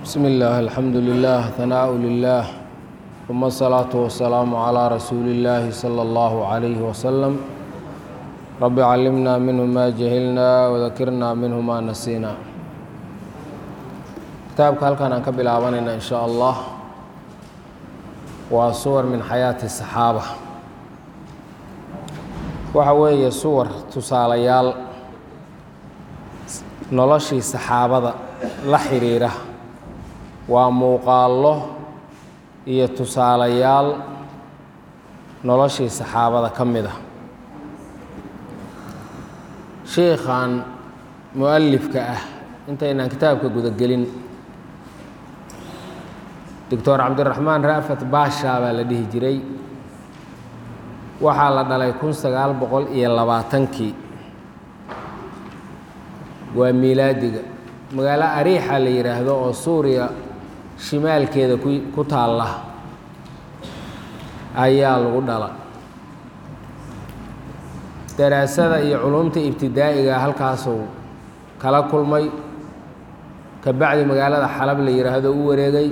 بسم الله الحمد لله ثناء لله ثم الصلاة والسلام على رسول الله صلى الله عليه وسلم رب علمنا منه ما جهلنا وذكرنا منه ما نسينا kitaabka halkan aan ka bilaabanayna in sha allah waa suwar min xayaati الصaxaaba waxa weeye suwar tusaalayaal noloshii saxaabada la xiriira waa muuqaallo iyo tusaalayaal noloshii saxaabada ka mid a sheikhan mualifka ah intaynaan kitaabka gudagelin doctor cabdiraxmaan raafat baasha baa la dhihi jiray waxaa la dhalay kun sagaal boqol iyo labaatankii waa miilaadiga magaalo ariixa la yidhaahdo oo suuriya shimaalkeeda ku taalla ayaa lagu dhala daraasada iyo culumta ibtidaa'iga halkaasuu kala kulmay ka bacdi magaalada xalab la yidhaahdo u wareegay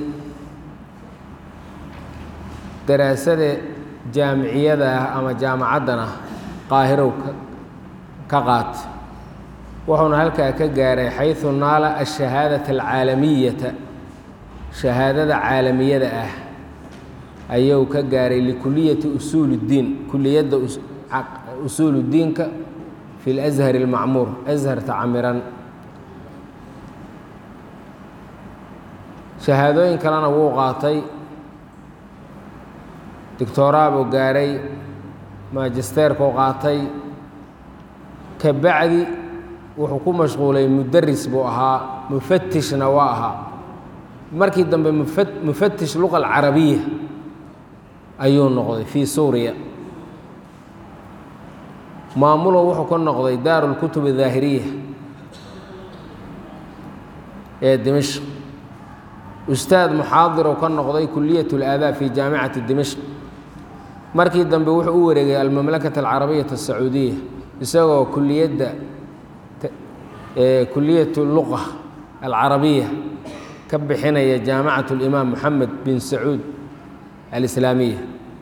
daraasada jaamiciyada ah ama jaamacaddana qaahirow ka qaat wuxuuna halkaa ka gaaray xayثu naala ashahaadaةa alcaalamiyata shahaadada caalamiyada ah ayuu ka gaaray likuliyati usuul اddiin kuliyadda usuul اddiinka fi اlأshar اlmacmuur asharta camiran shahaadooyin kalena wuu qaatay doctoraa buu gaaray magisteerkuu qaatay ka bacdi wuxuu ku mashquulay mudaris buu ahaa mufatishna waa ahaa markii dambe mufatish luqa alcarabiya ayuu noqday fii suuriya maamulo wuxuu ka noqday daaru lkutub adaahiriya ee dimashq ustaad muxaadiruu ka noqday kuliyat اlaadaab fi jaamicati dimashq markii dambe wuxuu u wareegay almamlakata alcarabiyata asacuudiya isagoo kuliyadda kuliyat luqa alcarabiya ka bixinaya jaamacat اlimaam moxamed bin sacuud alislaamiya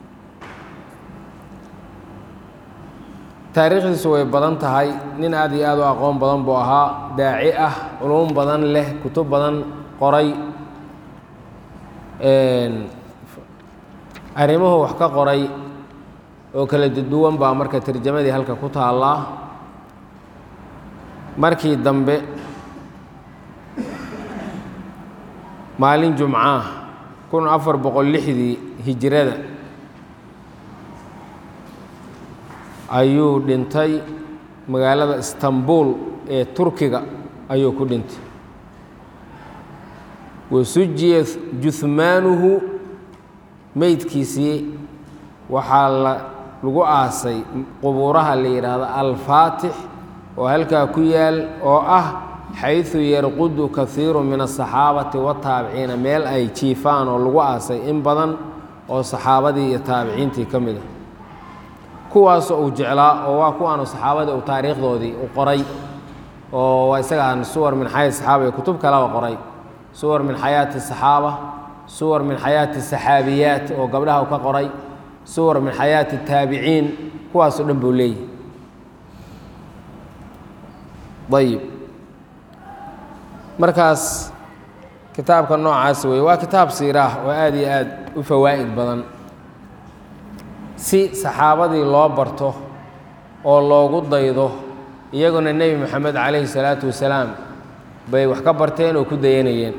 taariikhdiisu way badan tahay nin aad iyo aad u aqoon badan buu ahaa daaci ah culum badan leh kutub badan qoray arrimuhu wax ka qoray oo kala duwan baa marka tarjamadii halka ku taallaa markii dambe maalin jumcaah kun afar boqol lixdii hijirada ayuu dhintay magaalada istanbul ee turkiga ayuu ku dhintay wasujiya juhmaanuhu meydkiisii waxaa la lagu aasay qubuuraha la yidhaahdo alfaatix oo halkaa ku yaal oo ah xayثu yarqudu kahiiru min aلصaxaabati wataabiciina meel ay jiifaan oo lagu aasay in badan oo saxaabadii iyo taabiciintii ka mid a kuwaasoo uu jeclaa oo waa kuwaanu saxaabadii uu taariikhdoodii u qoray oo waa isagaan suwar min xayaati saxaaba iyo kutub kaleba qoray suwar min xayaati الصaxaaba suwar min xayaati الsaxaabiyaat oo gabdhaha u ka qoray suwar min xayaati الtaabiciin kuwaasoo dhan buu leeyahy ayib markaas kitaabka noocaas wey waa kitaab siiraah oo aad iyo aad u fawaa'id badan si saxaabadii loo barto oo loogu daydo iyaguna nebi moxamed calayhi salaatu wasalaam bay wax ka barteen oo ku dayanayeen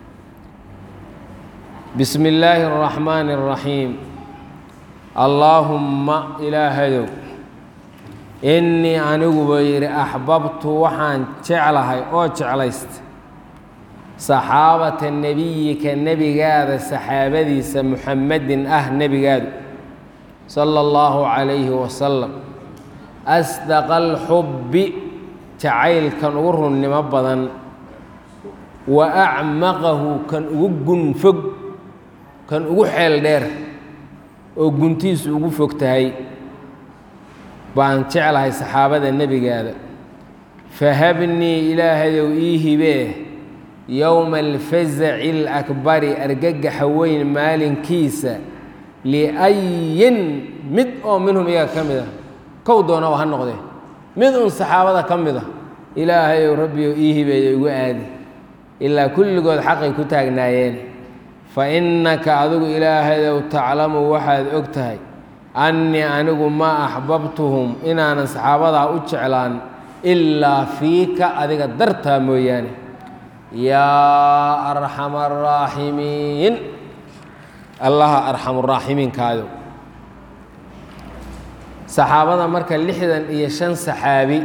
bismi illaahi اraxmaani اraxiim allaahumma ilaahayow innii anigu buu yidhi axbabtu waxaan jeclahay oo jeclaysta saxaabata nebiyika nebigaada saxaabadiisa muxammedin ah nebigaadu sala allahu calayhi wasalam asdaqa alxubbi jacaylkan ugu runnimo badan wa acmaqahu kan ugu gunfog kan ugu xeel dheer oo guntiisu ugu fog tahay baan jeclahay saxaabada nebigaada fahabnii ilaahayow ii hibee yowma alfazaci alakbari argagaxa weyn maalinkiisa liayin mid oo minhum iyaga ka mid a kow doonaba ha noqdee mid un saxaabada ka mid a ilaahayow rabbiyow ii hibeeyo igu aadi ilaa kulligood xaqay ku taagnaayeen fa innaka adigu ilaahayow taclamu waxaad og tahay annii anigu maa axbabtuhum inaanan saxaabadaa u jeclaan ilaa fiika adiga dartaa mooyaane yaa arxama araaximiin allaha arxamuraaximiinkaado saxaabada marka lixdan iyo shan saxaabi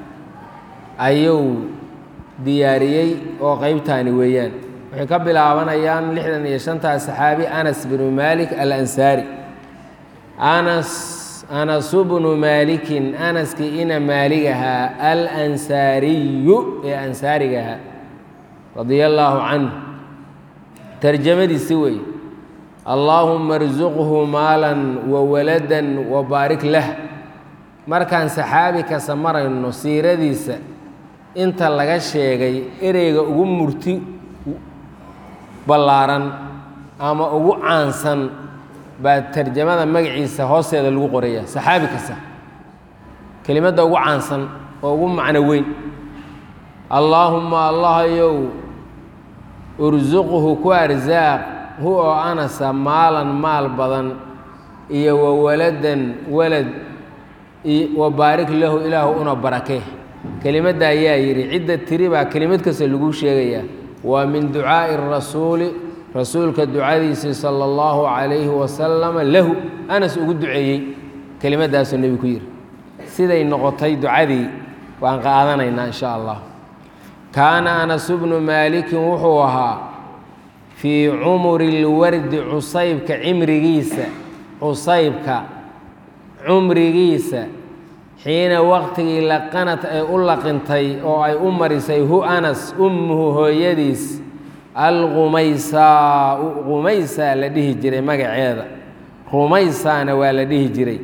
ayuu diyaariyey oo qeybtaani weeyaan waxay ka bilaabanayaan lixdan iyo shantaas saxaabi anas binu maalik alansaari anas anasu bnu maalikin anaskii ina maaligahaa alansaariyu ee ansaarigahaa radia allaahu canhu tarjamadiisi weeye allaahuma arsuqhu maalan wa waladan wa baarik lah markaan saxaabi kasta marayno siiradiisa inta laga sheegay ereyga ugu murti ballaaran ama ugu caansan baa tarjamada magaciisa hoosteeda lagu qoraya saxaabi kasta kelimadda ugu caansan oo ugu macno weyn allaahumma allahayow ursuqhu ku arsaaq hu oo anasa maalan maal badan iyo wa waladan walad wa baarik lahu ilaahu una barakee kelimadda ayaa yidhi cidda tiri baa kelimad kasta lagu sheegayaa waa min ducaa'i rasuuli rasuulka ducadiisii sala allahu calayhi wasalama lahu anas ugu duceeyey kelimaddaasuu nebigu ku yidhi siday noqotay ducadii waan qaadanaynaa insha allah kaana anasu bnu maalikin wuxuu ahaa fii cumuri lwardi cusaybka cimrigiisa cusaybka cumrigiisa xiina waqtigii laqanad ay u laqintay oo ay u marisay hu anas ummuhu hooyadiis alqumaysaa qumaysaa la dhihi jiray magaceeda rumaysaana waa la dhihi jiray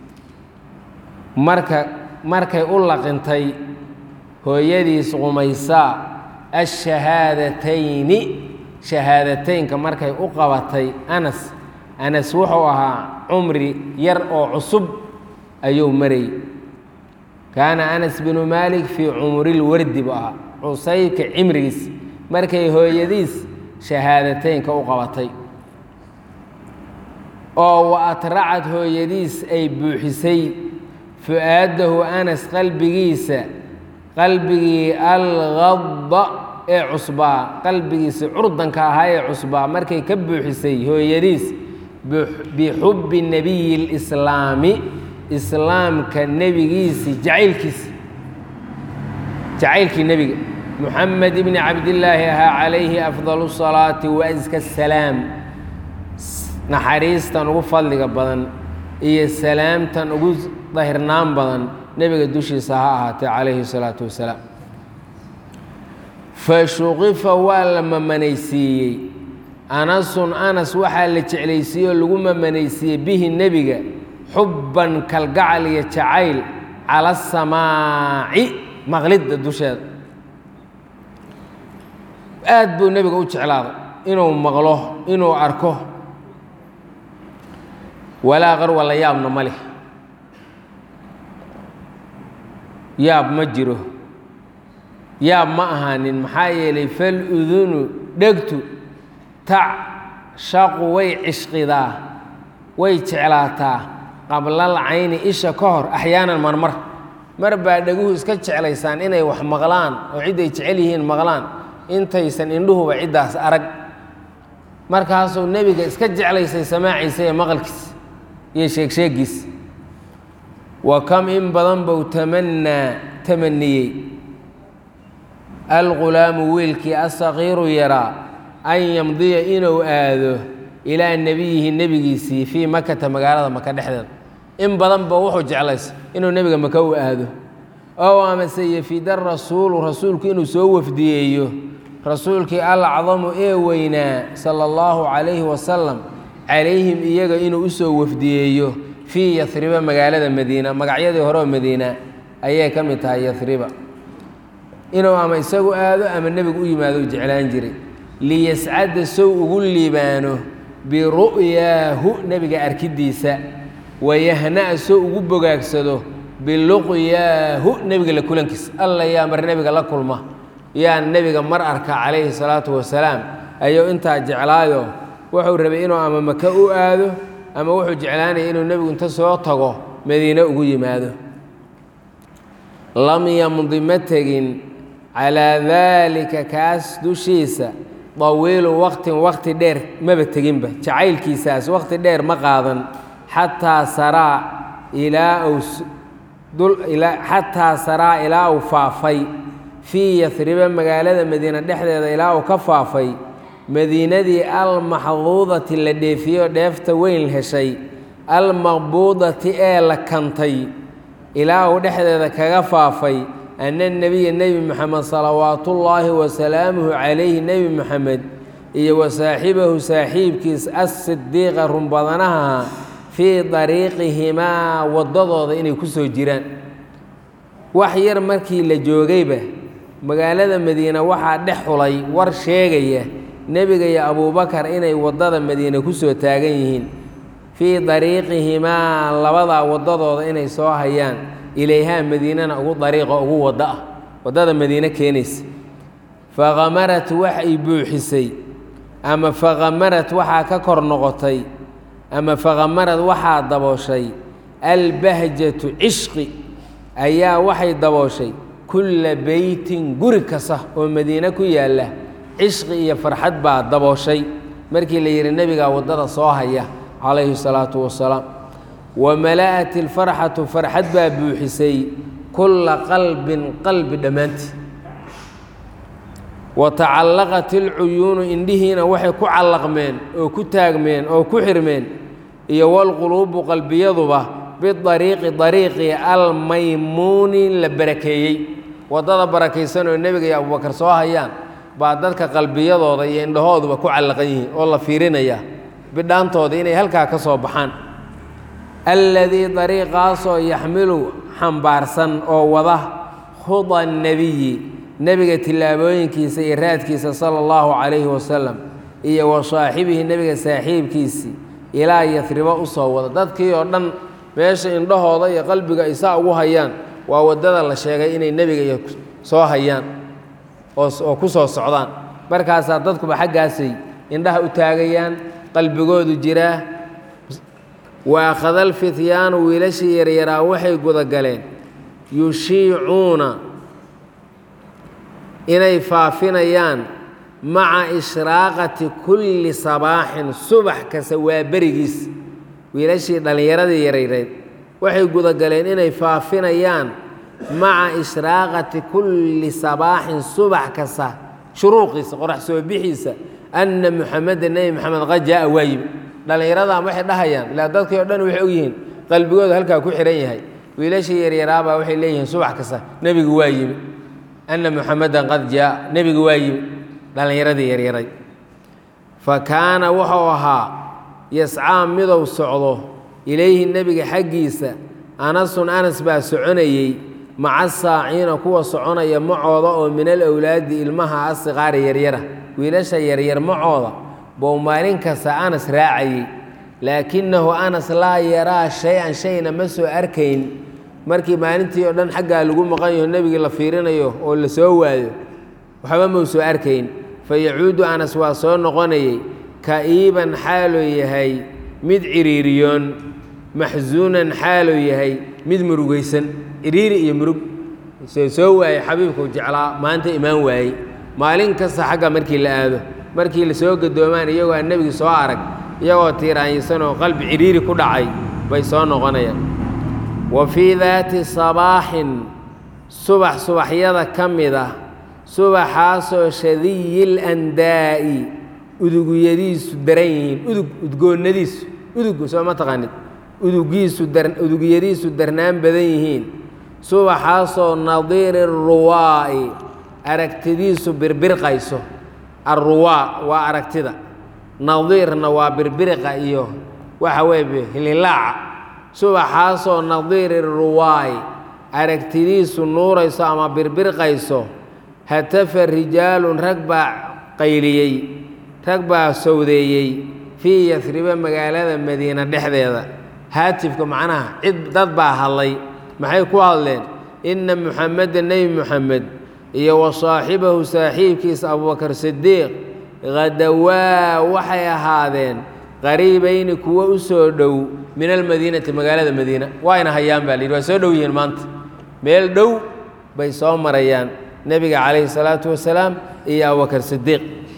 marka markay u laqintay hooyadiis qumaysaa ashahaadatayni shahaadateynka markay u qabatay anas anas wuxuu ahaa cumri yar oo cusub ayuu marayy kaana anas binu maalik fii cumrilwardi buu ahaa cusaybka cimrigiis markay hooyadiis shahaadateynka u qabatay oo wa atracad hooyadiis ay buuxisay fu-aadahu anas qalbigiisa qalbigii algadda ee cusbaa qalbigiisa curdanka ahaa ee cusbaa markay ka buuxisay hooyadiis bixubbi nebiyi lislaami islaamka nebigiisii jacaylkiisi jacaylkii nebiga muxamed ibni cabdillaahi ahaa calayhi afdalu salaati wa aska salaam naxariistan ugu fadliga badan iyo salaamtan ugu dahirnaan badan nebiga dushiisa ha ahaatee calayhi salaatu wasalaam fa shuqifa waa la mamanaysiiyey anasun anas waxaa la jeclaysiiyey oo lagu mamanaysiiyey bihi nebiga xubban kalgacal iyo jacayl cala asamaaci maqlidda dusheeda aad buu nebiga u jeclaaday inuu maqlo inuu arko walaa qarwa la yaabna ma leh yaab ma jiro yaab ma ahaanin maxaa yeelay fal udunu dhegtu tacshaqu way cishqidaa way jeclaataa qablal cayni isha ka hor axyaanan marmar mar baa dheguhu iska jeclaysaan inay wax maqlaan oo cidday jecel yihiin maqlaan intaysan indhuhuba ciddaas arag markaasuu nebiga iska jeclaysay samaaciisa ee maqalkiisa iyo sheegsheegiis wa kam in badan bou tamannaa tamaniyey algulaamu wiilkii asaqiiru yaraa an yamdiya inuu aado ilaa nebiyihi nebigiisii fii makata magaalada maka dhexdeeda in badan ba wuxuu jeclaysa inuu nebiga maka u aado ow amase yafida rasuulu rasuulku inuu soo wafdiyeeyo rasuulkii alacdamu ee weynaa sala allahu calayhi wasalam calayhim iyaga inuu usoo wafdiyeeyo fii yahriba magaalada madiina magacyadii hore oo madiina ayay ka mid tahay yahriba inuu ama isagu aado ama nebigu u yimaado u jeclaan jiray liyascada sow ugu liibaano biru'yaahu nebiga arkidiisa wayahna'a sow ugu bogaagsado biluqyaahu nebiga la kulankiisa alla yaa mar nebiga la kulma yaa nebiga mar arka calayhi salaatu wasalaam ayuu intaa jeclaayo wuxuu rabay inuu ama maka u aado ama wuxuu jeclaanaya inuu nebigu inta soo tago madiine ugu yimaado lam yamdi ma tegin calaa daalika kaas dushiisa dawiilu waqtin waqti dheer maba teginba jacaylkiisaas waqti dheer ma qaadan xataa saraa ilaa uu xataa saraa ilaa uu faafay fii yasriba magaalada madiine dhexdeeda ilaa uu ka faafay madiinadii almaxduudati la dheefiyo dheefta weyn heshay almaqbuudati ee la kantay ilaa uu dhexdeeda kaga faafay ana nebiya nebi moxamed salawaatullaahi wasalaamuhu calayhi nebi moxamed iyo wa saaxibahu saaxiibkiis assidiiqa runbadanaha fii dariiqihimaa waddadooda inay ku soo jiraan wax yar markii la joogayba magaalada madiine waxaa dhex xulay war sheegaya nebiga iyo abuubakar inay waddada madiine ku soo taagan yihiin fii dariiqihimaa labadaa waddadooda inay soo hayaan ilayhaa madiinana ugu dariiqa ugu waddo ah waddada madiine keenaysa faqamarat waxay buuxisay ama faqamarad waxaa ka kor noqotay ama faqamarad waxaa dabooshay albahjatu cishqi ayaa waxay dabooshay kulla beytin guri kasta oo madiine ku yaalla cishqi iyo farxad baa dabooshay markii la yidhi nebigaa waddada soo haya calayhi salaatu wasalaam wa mala'at ilfarxatu farxad baa buuxisay kulla qalbin qalbi dhammaantii wa tacallaqat ilcuyuunu indhihiina waxay ku callaqmeen oo ku taagmeen oo ku xirmeen iyo walquluubu qalbiyaduba bidariiqi dariiqi almaymuuni la barakeeyey waddada barakaysan oo nebiga iyo abubakar soo hayaan baa dadka qalbiyadooda iyo indhahooduba ku callaqan yihiin oo la fiirinaya bidhaantooda inay halkaa ka soo baxaan alladii dariiqaasoo yaxmilu xambaarsan oo wada khuda nebiyi nebiga tillaabooyinkiisa iyo raadkiisa sala allahu calayhi wasalam iyo wa saaxibihi nebiga saaxiibkiisii ilaa yasribo u soo wada dadkii oo dhan meesha indhahooda iyo qalbiga ay saa ugu hayaan waa waddada la sheegay inay nebiga iyo soo hayaan oo ku soo socdaan markaasaa dadkuba xaggaasay indhaha u taagayaan qalbigoodu jiraa wa akhadal fityaanu wiilashii yaryaraa waxay gudagaleen yushiicuuna inay faafinayaan maca ishraaqati kulli sabaaxin subax kasta waa berigiis wiilashii dhallinyaradii yarayreed waxay gudagaleen inay faafinayaan maca ishraaqati kulli sabaaxin subax kasta shuruuqiisa qorax soo bixiisa anna muxameda nebi moxamed qad jaa'a waa yimi dhallinyaradan waxay dhahayaan ilaa dadkii o dhan waxay ogyihiin qalbigooda halkaa ku xihan yahay wiilashii yaryaraabaa waxay leeyihiin subax kasta nebigu waa yimi anna muxamedan qad jaa nebigu waa yimi dhallinyaradii yaryaray fa kaana wuxuu ahaa yascaa midow socdo ilayhi nebiga xaggiisa anasun anas baa soconayey maca saaciina kuwa soconaya macooda oo min alowlaadi ilmaha asiqaari yaryara wiilasha yaryar macooda bou maalin kasta anas raacayey laakinahu anas laa yaraa shay-an shayna ma soo arkayn markii maalintii oo dhan xaggaa lagu maqan yaho nebigii la fiirinayo oo la soo waayo waxba mau soo arkayn fa yacuudu anas waa soo noqonayey ka'iiban xaaluu yahay mid ciriiriyoon maxsuunan xaaluu yahay mid murugaysan ciriiri iyo murug see soo waayey xabiibkuu jeclaa maanta imaan waayey maalin kasta xagga markii la aado markii la soo gadoomaan iyagoo aan nebigi soo arag iyagoo tiiraanyisanoo qalbi ciriiri ku dhacay bay soo noqonayaan wa fii daati sabaaxin subax subaxyada ka mid ah subaxaasoo shadiyil andaa'i udugyadiisu daran yihiin udug udgoonnadiisu udug soo ma taqaanid udugiisu udugyadiisu darnaan badan yihiin subaxaasoo nadiiri ruwaa'i aragtidiisu birbirqayso arruwaa waa aragtida nadiirna waa birbiriqa iyo waxa weeye hililaaca subaxaasoo nadiiri ruwaa'i aragtidiisu nuurayso ama birbirqayso hatafa rijaalun rag baa qayliyey rag baa sowdeeyey fii yasriba magaalada madiina dhexdeeda haatifka macnaha cid dad baa hadlay maxay ku hadleen inna muxameda nebi muxamed iyo wa saaxibahu saaxiibkiisa abubakar sidiiq hadawaa waxay ahaadeen qariibayni kuwo u soo dhow min almadiinati magaalada madiina waayna hayaan baa la yidhi waa soo dhow yihiin maanta meel dhow bay soo marayaan nebiga calayhi salaatu wasalaam iyo abubakar sidiiq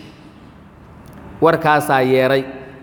warkaasaa yeedhay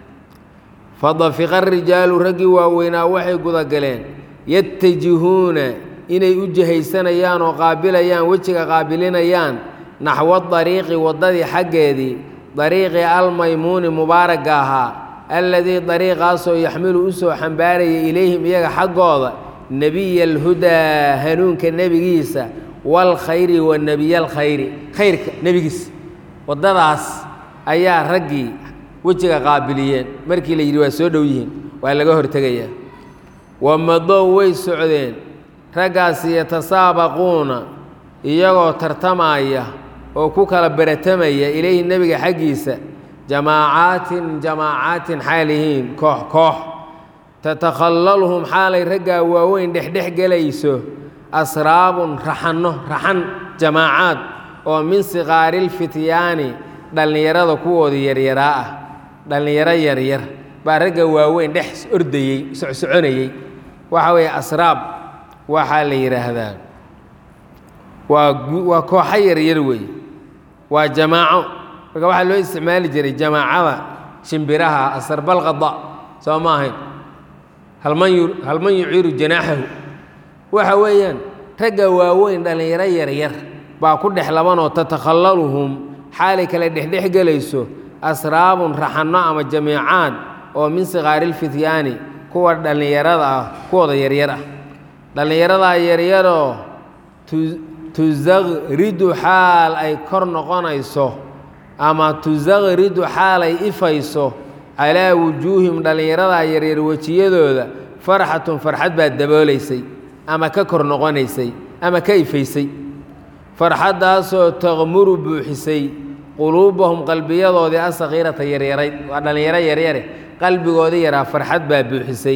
fadafiqa rijaalu raggii waaweynaa waxay gudagaleen yatajihuuna inay u jihaysanayaan oo qaabilayaan wejiga qaabilinayaan naxwo dariiqi waddadii xaggeedii dariiqii almaymuuni mubaaragga ahaa alladii dariiqaasoo yaxmilu u soo xambaaraya ilayhim iyaga xaggooda nebiya alhudaa hanuunka nebigiisa waalkhayri wa nebiya alkhayri khayrka nebigiisa waddadaas ayaa raggii wejiga qaabiliyeen markii la yidhi waa soo dhow yihiin waa laga hortegayaa wamadow way socdeen raggaasi yatasaabaquuna iyagoo tartamaya oo ku kala beratamaya ilayhi nebiga xaggiisa jamaacaatin jamaacaatin xaalihiin koox koox tatakhallalhum xaalay raggaa waaweyn dhexdhex gelayso asraabun raxanno raxan jamaacaad oo min siqaarilfityaani dhallinyarada kuwooda yaryaraa ah dhallinyaro yaryar baa ragga waaweyn dhex ordayey socsoconayey waxa weeye asraab waxaa la yidhaahdaa waa waa kooxo yaryar weeye waa jamaaco marka waxaa loo isticmaali jiray jamaacada shimbiraha asarbalqada soo ma ahayn halman yu halman yuciiru janaaxahu waxa weeyaan ragga waaweyn dhallinyaro yaryar baa ku dhex labanoo tatakhallaluhum xaalay kale dhexdhex gelayso asraabun raxanno ama jamiicaad oo min sikaarilfityaani kuwa dhallinyarada ah kuwooda yaryar ah dhallinyaradaa yaryaroo tusaqridu xaal ay kor noqonayso ama tusaqridu xaal ay ifayso calaa wujuuhim dhallinyaradaa yaryar wejiyadooda farxatun farxad baa daboolaysay ama ka kor noqonaysay ama ka ifaysay farxaddaasoo taqmuru buuxisay quluubahum qalbiyadoodii asakhiirata yaryarayd waa dhallinyaro yaryare qalbigoodii yaraa farxad baa buuxisay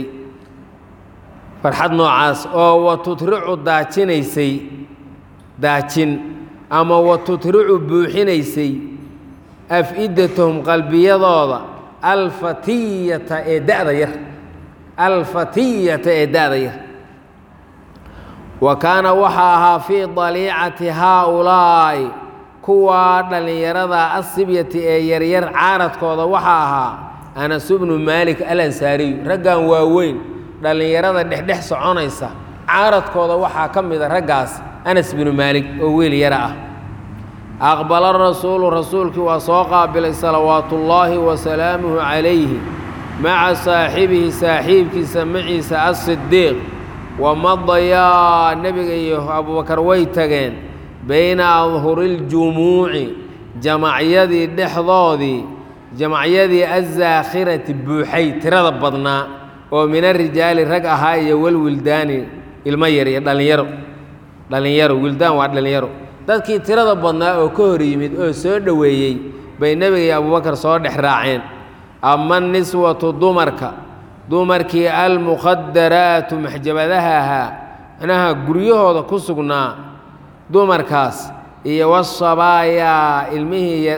farxad noocaas oo wa tutricu daajinaysay daajin ama wa tutricu buuxinaysay af-idatahum qalbiyadooda alfatiyata ee da'da yar alfatiyata ee da'da yar wa kaana waxaa ahaa fii daliicati haaulaa'i kuwaa dhallinyarada asibyati ee yaryar caaradkooda waxaa ahaa anas bnu maalik alansaariyu raggan waaweyn dhallinyarada dhexdhex soconaysa caaradkooda waxaa ka mida raggaas anas binu maalik oo wiil yara ah aqbala rasuulu rasuulkii waa soo qaabilay salawaatullaahi wa salaamuhu calayhi maca saaxibihi saaxiibkiisa maciisa asidiiq wamadayaa nebiga iyo abubakar way tageen bayna adhuriljumuuci jamacyadii dhexdoodii jamacyadii azaakhirati buuxay tirada badnaa oo min arijaali rag ahaa iyo walwildaani ilmo yar iyo dhallinyaro dhallinyaro wildaan waa dhallinyaro dadkii tirada badnaa oo ka hor yimid oo soo dhoweeyey bay nebiga iyo abubakar soo dhex raaceen ama niswatu dumarka dumarkii almukhadaraatu maxjabadaha ahaa macnaha guryahooda ku sugnaa dumarkaas iyo wasabaayaa ilmihii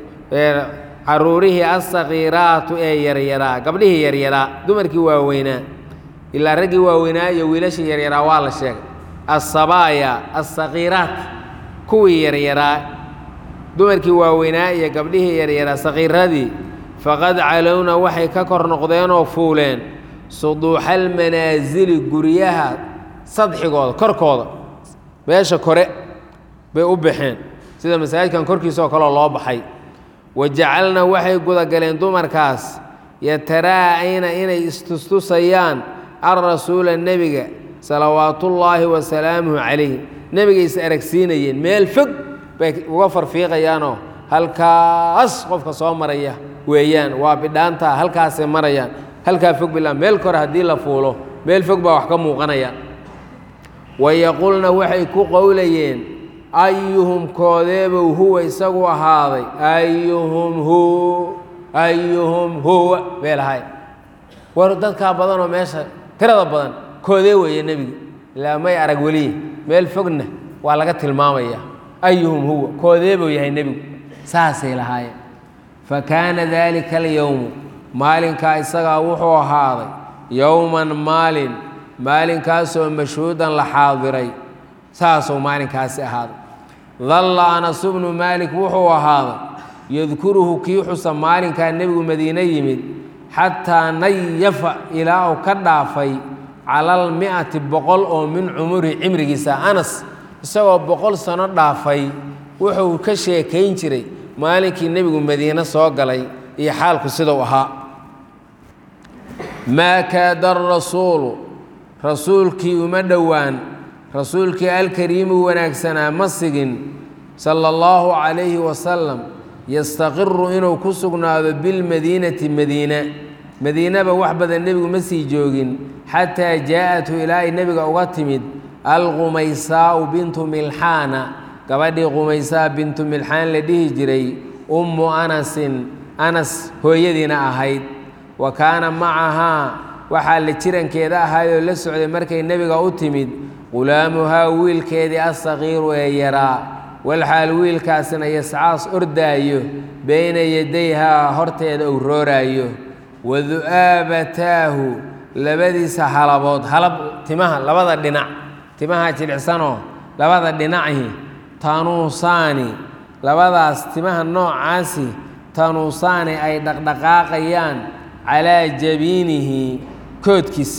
caruurihii asakiiraatu ee yaryaraa gabdhihii yaryaraa dumarkii waaweynaa ilaa raggii waaweynaa iyo wiilashii yaryaraa waa la sheegay asabaaya asakiiraat kuwii yaryaraa dumarkii waaweynaa iyo gabdhihii yaryaraa sakiiradii faqad calowna waxay ka kor noqdeenoo fuuleen suduuxa almanaasili guryaha sadxigooda korkooda meesha kore bay u baxeen sida masaajidkan korkiisa oo kaleo loo baxay wa jacalna waxay gudagaleen dumarkaas yataraa'ayna inay istustusayaan alrasuula nebiga salawaatullaahi wa salaamuhu calayh nebigay is aragsiinayeen meel fog bay uga farfiiqayaanoo halkaas qofka soo maraya weeyaan waa bidhaantaa halkaasay marayaan halkaa fog bilaa meel kore haddii la fuulo meel fog baa wax ka muuqanaya wa yaqulna waxay ku qowlayeen ayuhum koodeebow huwa isagu ahaaday ayuhum hu ayuhum huwa bay lahay war dadkaa badanoo meesha tirada badan koodee weeye nebiga ilaa may arag weliye meel fogna waa laga tilmaamaya ayuhum huwa koodeebuu yahay nebigu saasay lahaayeen fa kaana daalika alyowmu maalinkaa isagaa wuxuu ahaaday yowman maalin maalinkaasoo mashhuudan la xaadiray saasuu maalinkaasi ahaaday dalla anasu bnu maalik wuxuu ahaaday yadkuruhu kii xusa maalinkaa nebigu madiine yimid xataa nayafa ilaa uu ka dhaafay cala almi'ati boqol oo min cumuri cimrigiisa anas isagoo boqol sano dhaafay wuxuu ka sheekayn jiray maalinkii nebigu madiine soo galay iyo xaalku sidau ahaa maa kaada arasuulu rasuulkii uma dhowaan rasuulkii alkariimu wanaagsanaa ma sigin sala allahu calayhi wasalam yastaqiru inuu ku sugnaado bilmadiinati madiina madiinaba wax badan nebigu ma sii joogin xataa jaa-athu ilaa ay nebiga uga timid alqumaysaau bintu milxaana gabadhii qumaysaa bintu milxaan la dhihi jiray ummu anasin anas hooyadiina ahayd wa kaana macahaa waxaa la jirankeeda ahaayoo la socday markay nebiga u timid qulaamuhaa wiilkeedii asaqiiru ee yaraa walxaal wiilkaasina yascaas ordaayo beyna yadayhaa horteeda uu rooraayo wa du'aabataahu labadiisa halabood halab timaha labada dhinac timaha jilicsanoo labada dhinaci tanuusaani labadaas timaha noocaasi tanuusaani ay dhaqdhaqaaqayaan calaa jabiinihi koodkiisa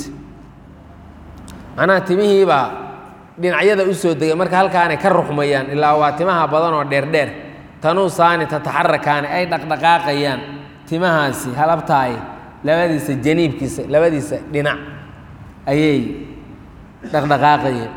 macnaha timihiibaa dhinacyada u soo degay marka halkaanay ka ruxmayaan ilaa waa timaha badan oo dheerdheer tanuusaani tataxarakaani ay dhaqdhaqaaqayaan timahaasi halabtaay labadiisa janiibkiisa labadiisa dhinac ayay dhaqdhaqaaqayeen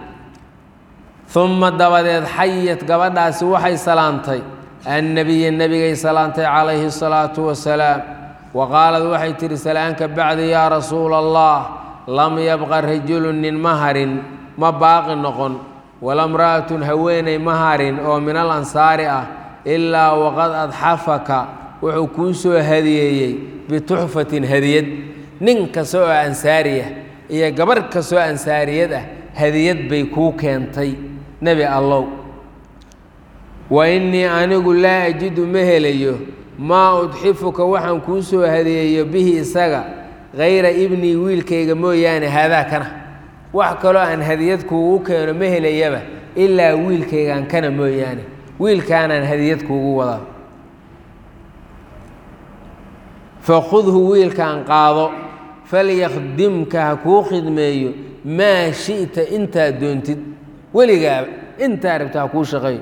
uma dabadeed xayat gabadhaasi waxay salaantay annabiya nebigay salaantay calayhi الsalaatu wasalaam wa qaalad waxay tihi salaanka bacdi yaa rasuula allah lam yabqa rajulu nin ma harin ma baaqi noqon wala mra'atun haweeney ma harin oo min al ansaari ah ilaa waqad adxafaka wuxuu kuu soo hadiyeeyey bituxfatin hadiyad nin kasta oo ansaariya iyo gabarh kastoo ansaariyad ah hadiyad bay kuu keentay nebi allow wa innii anigu laa ajidu ma helayo maa udxifuka waxaan kuu soo hadiyeeyo bihi isaga hayra ibnii wiilkayga mooyaane haadaa kana wax kaloo aan hadiyad kuugu keeno ma helayaba ilaa wiilkaygaan kana mooyaane wiilkaanaan hadiyad kuugu wadaa fakhudhu wiilkaan qaado falyakhdimka ha kuu khidmeeyo maa shi'ta intaad doontid weligaaba intaa rabta ha kuu shaqeeyo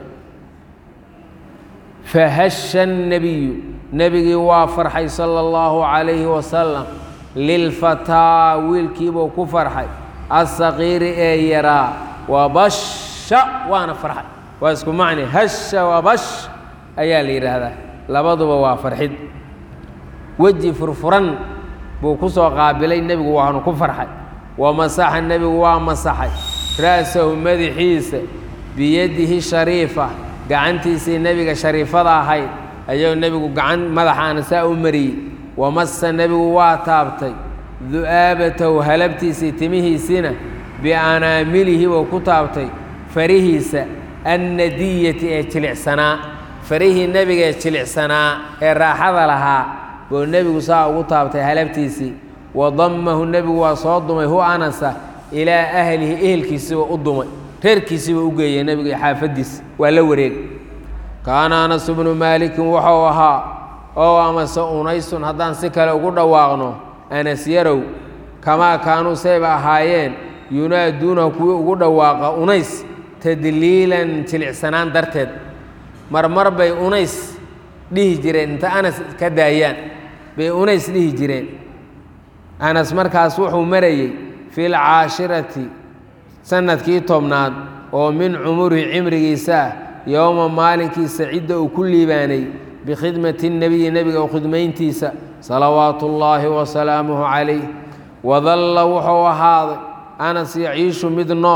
fahasha الnabiyu nebigii waa farxay salى اllahu calayhi wasalam lilfataa wiilkiibuu ku farxay asaqiiri ee yaraa wabasha waana farxay waa isku macni hasha wabash ayaa la yidhaahdaa labaduba waa farxid weji furfuran buu ku soo qaabilay nebigu waanu ku farxay wamasaxa nebigu waa masaxay ra'sahu madaxiisa biyadihi shariifa gacantiisii nebiga shariifada ahayd ayuu nebigu gacan madaxaana saa u mariyey wamasa nebigu waa taabtay du'aabatahu halabtiisii timihiisiina bianaamilihi buu ku taabtay farihiisa annadiyati ee jilicsanaa farihii nebiga ee jilicsanaa ee raaxada lahaa buu nebigu saa ugu taabtay halabtiisii wadammahu nebigu waa soo dumay hu anasa ilaa ahlihi ehelkiisiiba u dumay reerkiisiiba u geeyey nebiga iyo xaafaddiisa waa la wareegay kaana anas bnu maalikin wuxuu ahaa oo amase unaysun haddaan si kale ugu dhawaaqno anas yarow kamaa kaanuu sayba ahaayeen yunaaduunahu kuwii ugu dhawaaqa unays tadliilan jilicsanaan darteed marmar bay unays dhihi jireen inta anas ka daayaan bay unays dhihi jireen anas markaas wuxuu marayey fi lcaashirati sanadkii tobnaad oo min cumurihi cimrigiisa ah yowma maalinkiisa cidda uu ku liibaanay bikhidmati nebiyi nebiga u khidmayntiisa salawaatu ullaahi wasalaamuhu calayh wadalla wuxuu ahaaday anas yaciishu mid nool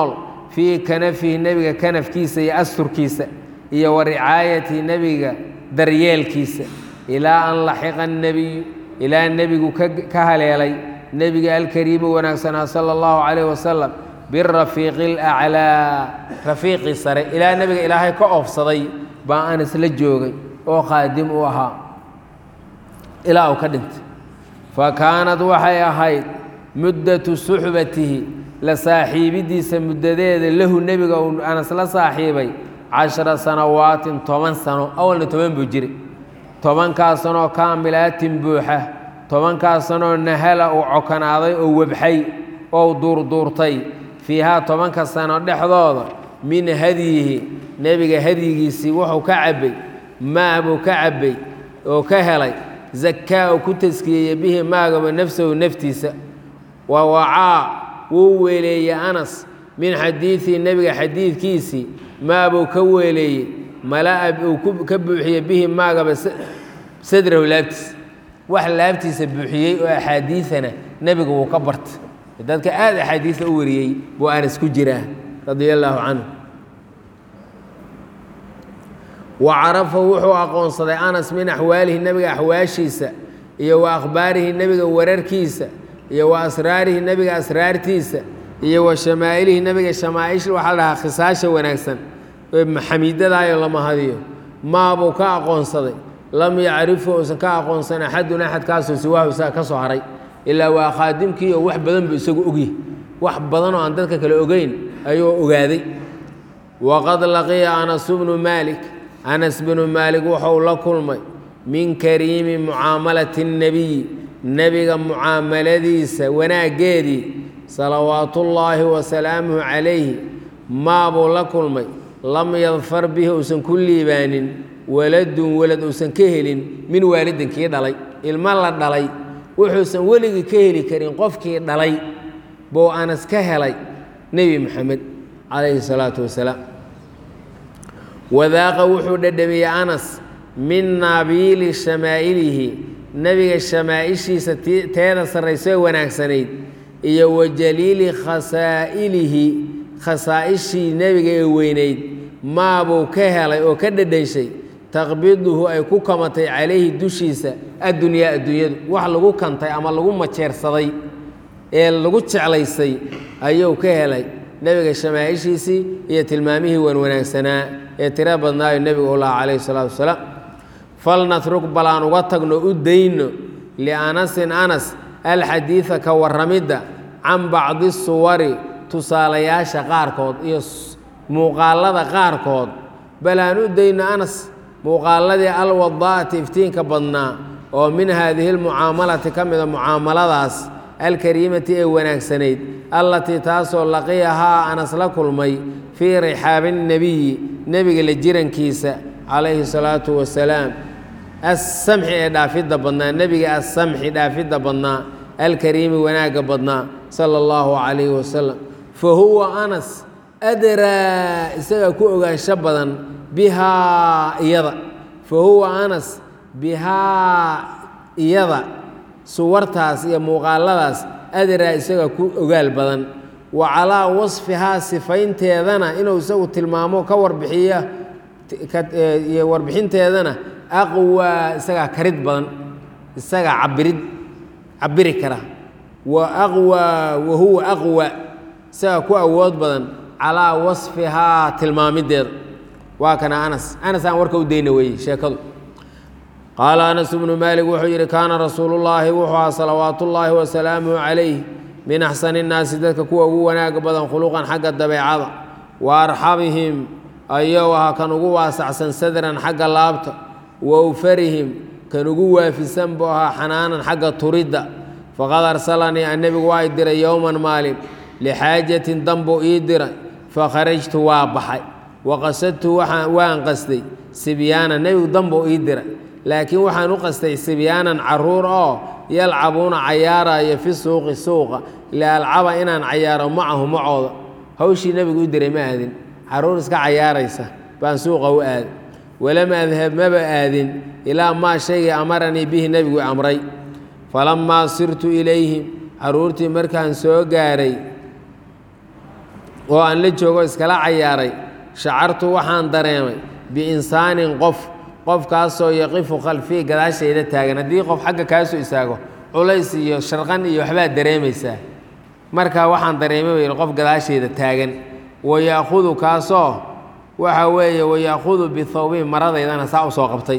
fii kanafihi nebiga kanafkiisa iyo asturkiisa iyo wa ricaayatihi nebiga daryeelkiisa ilaa an laxiqa nebiyu ilaa nebigu ka haleelay nebiga alkariimi wanaagsanaa sala allahu calayh wasalam birafiiqi alaclaa rafiiqii sare ilaa nebiga ilaahay ka oofsaday baa anas la joogay oo khaadim u ahaa ilaa uu ka dhintay fa kaanad waxay ahayd muddatu suxbatihi la saaxiibidiisa muddadeeda lahu nebiga uu anas la saaxiibay cashara sanawaatin toban sano awalna toban buu jiray tobankaas sanoo kaamilaatin buuxa tobankaas sanoo nahala uu cokanaaday oo webxay oo duurduurtay fiihaa tobanka sano dhexdooda min hadyihi nebiga hadyigiisii wuxuu ka cabbay maa buu ka cabbay oo ka helay zakaa uu ku taskiyeeyey bihi maagaba nafsahu naftiisa wa wacaa wuu weeleeyey anas min xadiidihi nebiga xadiidkiisii maabuu ka weeleeyey mala'a uu ka buuxiyey bihi maagaba sadrahu laabtiisa wax laabtiisa buuxiyey oo axaadiidana nebiga wuu ka bartay dadka aada axaadiista u wariyey buu anas ku jiraa radia allaahu canhu wa carafa wuxuu aqoonsaday anas min axwaalihi nebiga axwaashiisa iyo wa akhbaarihi nebiga wararkiisa iyo wa asraarihi nebiga asraartiisa iyo wa shamaa'ilihi nebiga shamaa'ish waxaa la dhahaa khisaasha wanaagsan xamiidadaayoo lama hadiyo maabuu ka aqoonsaday lam yacrifu uusan ka aqoonsan axadun axadkaasoo siwaahu isaga ka soo haray ilaa waa khaadimkii oo wax badan buu isagu ogyahy wax badan oo aan dadka kale ogeyn ayuu ogaaday waqad laqiya anas bnu maalik anas bnu maalik wuxuu la kulmay min kariimi mucaamalati اnnebiyi nebiga mucaamaladiisa wanaaggeedii salawaatullaahi wasalaamuhu calayhi maabuu la kulmay lam yadfar bihi uusan ku liibaanin waladun walad uusan ka helin min waalidin kii dhalay ilmo la dhalay wuxuusan weligii ka heli karin qofkii dhalay buu anas ka helay nebi moxamed calayhi salaatu wasalaam wadaaqa wuxuu dhadhamiyey anas min naabiili shamaa'ilihi nebiga shamaa'ishiisa teeda sarraysoo wanaagsanayd iyo wa jaliili khasaa'ilihi khasaa'ishii nebiga ee weynayd maabuu ka helay oo ka dhadhanshay taqbiduhu ay ku kamatay calayhi dushiisa addunyaa adduunyadu wax lagu kantay ama lagu majeersaday ee lagu jeclaysay ayuu ka helay nebiga shamaaishiisii iyo tilmaamihii wanwanaagsanaa ee tiro badnaayo nebigu u lahaa calayhi salaatu wasalaam falnatruk bal aan uga tagno u dayno lianasin anas alxadiida ka warramidda can bacdi suwari tusaalayaasha qaarkood iyo muuqaalada qaarkood bal aan u dayno anas muuqaaladii alwadaa'ati iftiinka badnaa oo min haadihi lmucaamalati ka mida mucaamaladaas alkariimati ee wanaagsanayd allatii taasoo laqiyahaa anas la kulmay fii rixaabi nnebiyi nebiga la jirankiisa calayhi salaatu wasalaam assamxi ee dhaafidda badnaa nebiga assamxi dhaafidda badnaa alkariimi wanaagga badnaa sala allahu calayhi wasalam fa huwa anas adraa isaga ku ogaansho badan bihaa iyada fa huwa anas bihaa iyada suwartaas iyo muuqaaladaas adraa isaga ku ogaal badan wa calaa wasfihaa sifaynteedana inuu isagu tilmaamo ka warbixiya iyo warbixinteedana aqwaa isagaa karid badan isagaa cabirid cabiri kara wa aqwaa wa huwa aqwa isagaa ku awood badan calaa wasfihaa tilmaamideeda waa kana anas anas aan warka u dayna weeye sheekadu qaala anas bnu maalik wuxuu yidhi kaana rasuulullaahi wuxuu ahaa salawaatu ullaahi wasalaamuhu calayh min axsani innaasi dadka kuwa ugu wanaaga badan khuluqan xagga dabeecada wa arxamihim ayou ahaa kan ugu waasacsan sadran xagga laabta wa awfarihim kan ugu waafisan buu ahaa xanaanan xagga turidda faqad arsalanii annebigu waa i diray yowman maalin lixaajatin danbuu ii diray fakharajtu waa baxay waqasadtu waan qastay sibyaana nebigu danbuu ii diray laakiin waxaan u qastay sibyaanan caruur oo yalcabuuna cayaaraya fi suuqi suuqa lialcaba inaan cayaaro macahu macooda hawshii nebigu u diray ma aadin caruur iska cayaaraysa baan suuqa u aaday walam adhab maba aadin ilaa maa shaygii amaranii bihi nebigu amray falammaa sirtu ilayhim caruurtii markaan soo gaaray oo aan la joogo iskala cayaaray shacartu waxaan dareemay biinsaanin qof qofkaasoo yaqifu khalfii gadaashayda taagan haddii qof xagga kaa soo istaago culays iyo sharqan iyo waxbaad dareemaysaa marka waxaan dareemay bay qof gadaashayda taagan wayaakudu kaasoo waxa weeye wayaakudu bithawbihi maradaydana saa u soo qabtay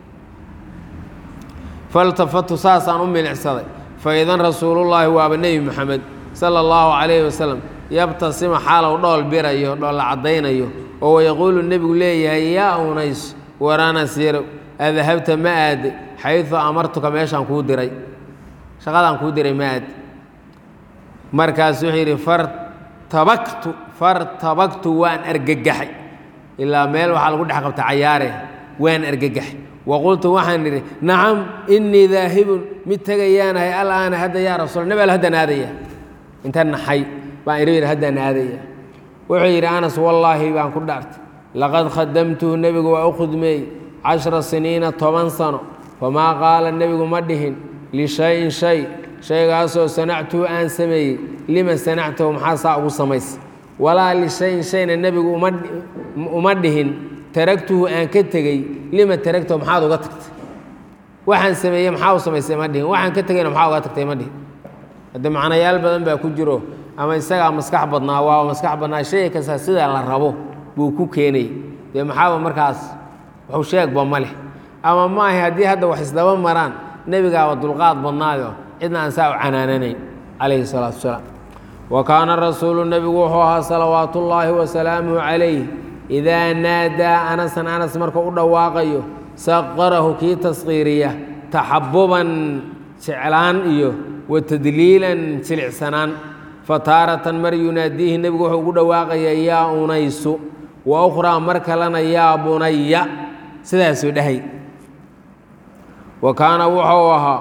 faltafatu saasaan u milicsaday faidan rasuulullaahi waaba nebi moxamed sala allahu calayhi wasalam yabtasima xaalow dhool birayo dhoolla caddaynayo oo wayaquulu nebigu leeyahay yaa unays waranas yarow adahabta ma aade xaydu amartuka meeshaan kuu diray shaqadaan kuu diray ma aade markaas wuxuu yidhi fartabaktu fartabaktu waan argagaxay ilaa meel waxaa lagu dhex qabta cayaare waan argagaxay waqultu waxaan idhi nacam innii daahibun mid tegayaanahay alaana hadda yaa rasuul nabi al haddaan aadaya inta naxay baan idhi yidhi haddaan aadaya wuxuu yidhi anas wallaahi baan ku dhaartay laqad khadamtuhu nebigu waa u khudmeeyey cashra siniina toban sano famaa qaala nebigu ma dhihin lishayin shay shaygaasoo sanactuhu aan sameeyey lima sanactahu maxaa saa ugu samaysa walaa lishayin shayna nebigu uma dhihin taragtuhu aan ka tegey lima taragtahu maxaad uga tagtay waxaan sameeyey maxaa u samaysay ma dhihin waxaan ka tegeyna maxaa uga tagtay ma dhihin hadde macnayaal badan baa ku jiro ama isagaa maskax badnaa waa maskax badnaa shay kasta sidaa la rabo buu ku keenay dee maxaaba markaas waxu sheegba ma leh ama maaha haddii hadda wax isdaba maraan nebigaaba dulqaad badnaayo cidna aan saa u canaananayn calayhi salaatu wasalaam wa kaana rasuulu nebigu wuxuu ahaa salawaatu ullaahi wasalaamuhu calayh idaa naadaa anasan anas marka u dhawaaqayo saqarahu kii tasqiiriya taxabuban jeclaan iyo wa tadliilan jilicsanaan fataaratan mar yunaadiihi nebigu wuxuu ugu dhawaaqaya yaa unaysu wa ukhraa mar kalena yaa bunaya sidaasuu dhahay wa kaana wuxuu ahaa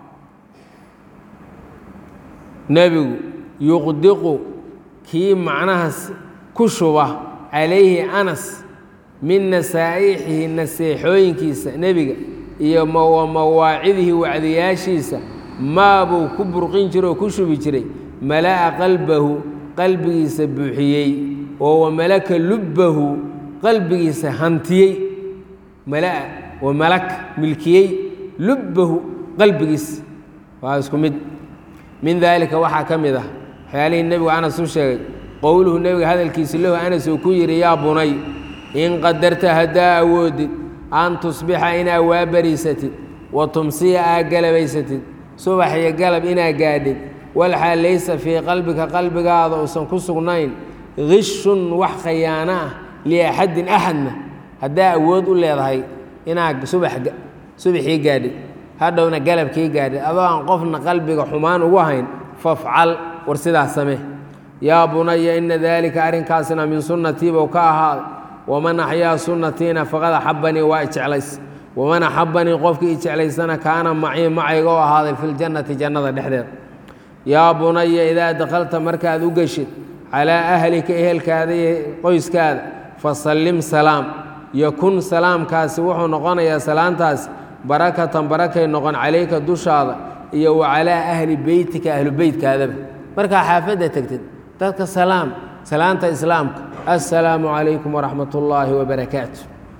nebigu yuqdiqu kii macnahaas ku shuba calayhi anas min nasaa'ixihi naseexooyinkiisa nebiga iyo wa mawaacidihi wacdiyaashiisa maabuu ku burqin jiro oo ku shubi jiray mala'a qalbahu qalbigiisa buuxiyey oo wa malaka lubbahu qalbigiisa hantiyey mala'a wa malak milkiyey lubbahu qalbigiisa waa isku mid min daalika waxaa ka mid ah waxyaalihii nebigu anas u sheegay qowluhu nebiga hadalkiisi lahu anas uu ku yidhi yaa bunay in qadarta haddaa awoodid an tusbixa inaa waabariisatid wa tumsiya aa galabaysatid subax iyo galab inaa gaadhid walxaa laysa fii qalbika qalbigaada uusan ku sugnayn gishun wax khayaano ah liaxadin axadna haddaa awood u leedahay inaa subaxii gaadhid hadhowna galabkii gaadhid adoo aan qofna qalbiga xumaan ugu hayn fafcal war sidaas samee yaa bunaya ina daalika arrinkaasna min sunnatii buu ka ahaaday waman axyaa sunnatiina faqad axabanii waa ijeclays waman axabanii qofkii i jeclaysana kaana macii macayga u ahaaday fi ljannati jannada dhexdeeda yaa bunaya idaa dakhalta markaad u geshid calaa ahlika ehelkaada iyo qoyskaada fasallim salaam yakun salaamkaasi wuxuu noqonayaa salaantaasi barakatan barakay noqon calayka dushaada iyo wa calaa ahli beytika ahlu beytkaadaba markaa xaafadda tegtid dadka salaam salaanta islaamka assalaamu calaykum waraxmat ullaahi wabarakaatu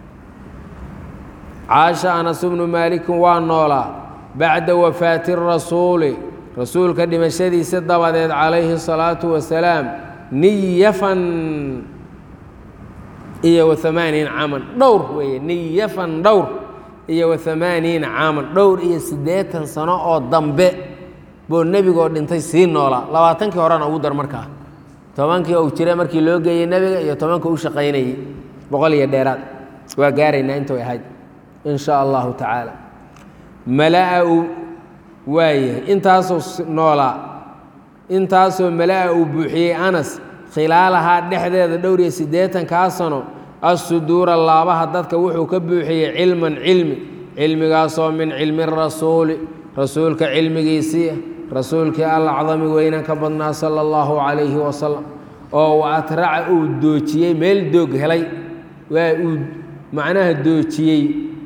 caasha anas bnu maalikin waa noolaa bacda wafaati rasuuli rasuulka dhimashadiisa dabadeed calayhi الsalaatu wasalaam niyafan iyo waamaaniina caaman dhowr weeye niyafan dhowr iyo waamaaniina caaman dhowr iyo siddeetan sano oo dambe buu nebigoo dhintay sii noolaa labaatankii horena ugu dar markaa tobankii uu jira markii loo geeyey nebiga iyo tobankii u shaqaynayey boqol iyo dheeraad waa gaaraynaa intu ahayd in sha allahu tacaala malaa uu waayahay intaasoo noolaa intaasoo malaa uu buuxiyey anas khilaalahaa dhexdeeda dhowr iyo siddeetankaa sano assuduura laabaha dadka wuxuu ka buuxiyey cilman cilmi cilmigaasoo min cilmi rasuuli rasuulka cilmigiisii rasuulkii alacdami weynan ka badnaa sala allahu calayhi wasalam oo wa atraca uu doojiyey meel doog helay waa uu macnaha doojiyey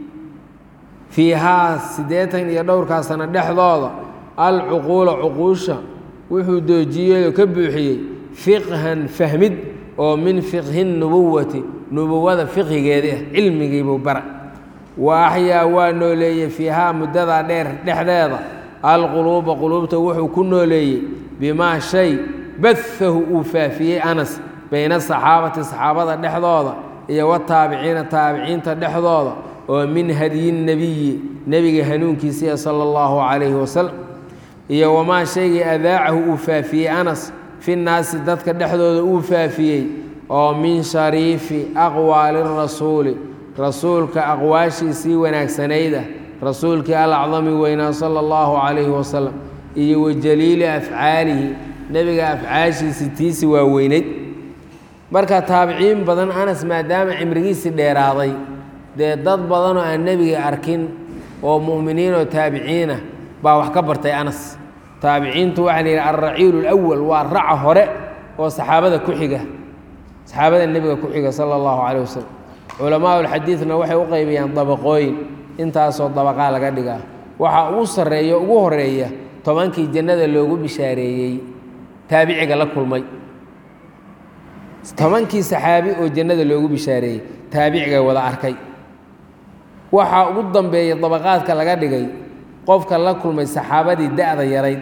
fiihaa siddeetan iyo dhowrkaa sano dhexdooda alcuquula cuquusha wuxuu doojiyeyoo ka buuxiyey fiqhan fahmid oo min fiqhi nubuwati nubuwada fiqhigeedii ah cilmigiibuu bara wa axyaa waa nooleeyey fiihaa muddadaa dheer dhexdeeda alquluuba quluubta wuxuu ku nooleeyey bimaa shay bahahu uu faafiyey anas bayna asaxaabati saxaabada dhexdooda iyo wataabiciina taabiciinta dhexdooda oo min hadyi nebiyi nebiga hanuunkiisiiya sala allahu calayhi wasalam iyo wamaa shaygii adaacahu uu faafiyey anas fi naasi dadka dhexdooda uu faafiyey oo min shariifi aqwaali rasuuli rasuulka aqwaashiisii wanaagsanayda rasuulkii alacdami weynaa sala allahu calayhi wasalam iyo wa jaliili afcaalihi nebiga afcaashiisii tiisi waa weynayd marka taabiciin badan anas maadaama cimrigiisii dheeraaday dee dad badanoo aan nebiga arkin oo mu'miniin oo taabiciinah baa wax ka bartay anas taabiciintu waxaa la yidhi alraciilu lwal waa raca hore oo saxaabada ku xiga saxaabada nebiga ku xiga sala allahu calayh wasalam culamaa ulxadiidna waxay u qaybiyaan dabaqooyin intaasoo dabaqaa laga dhigaa waxaa ugu sarreeya ugu horeeya tobankii jannada loogu bishaareeyey taabiciga la kulmay tobankii saxaabi oo jannada loogu bishaareeyey taabiciga wada arkay waxaa ugu dambeeya dabaqaadka laga dhigay qofka la kulmay saxaabadii da-da yarayd